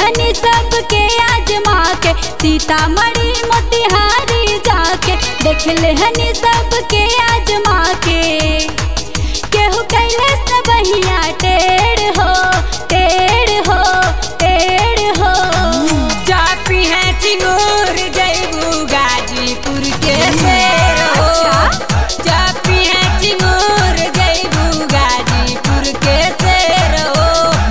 हनी सबके आजमा के सीतामढ़ी मोतिहारी जाके देख ले हनी सबके आजमा के केहू कैलाश न बहिया टेढ़ हो टेढ़ हो टेढ़ हो चापी है चिंगूर जैबू गाजीपुर के शेर हो चापी है चिंगूर जैबू गाजीपुर के शेर हो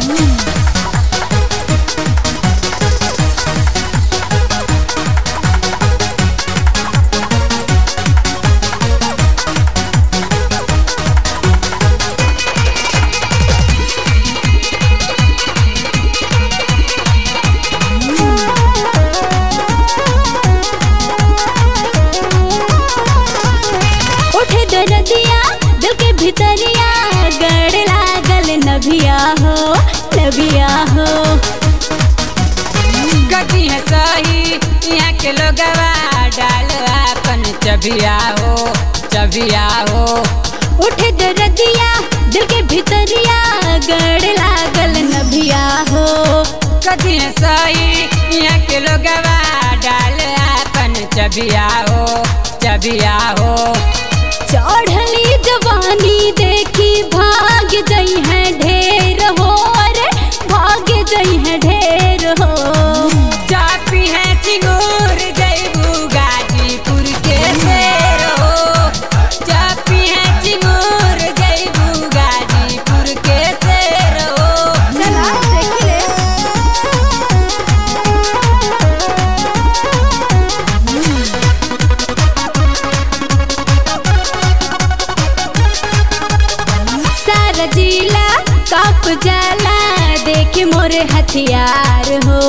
उठे दरदिया दिल के भितरिया गड़ लागल नभिया हो नभिया हो गति है सही यहाँ के लोगवा डाल अपन चबिया हो चबिया हो उठे दरदिया दिल के भितरिया गड़ लागल नभिया हो गति है सही यहाँ के लोगवा डाल अपन चबिया हो चबिया हो चढ़ली जवानी देखी भाग जई है ढेर हो अरे भाग जई है ढेर हो चापी है चिंगूर जैबू गाजीपुर के शेर हो चापी है चिंगूर जैबू गाजीपुर के शेर हो चला देख ले सारा जिला कप जाला देख मोर हथियार हो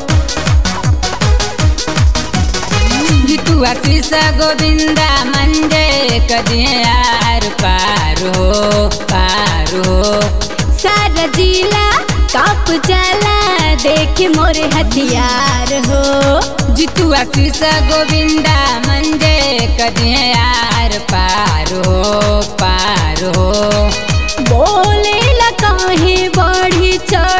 जितुआ शीशा गोविंदा मंडे कदिए यार पार हो पार हो सारा जिला कप जाला देख मोर हथियार हो जितुआ शीशा गोविंदा मंडे कदिए यार पार हो पार हो बोले ला काहे बढ़ी चढ़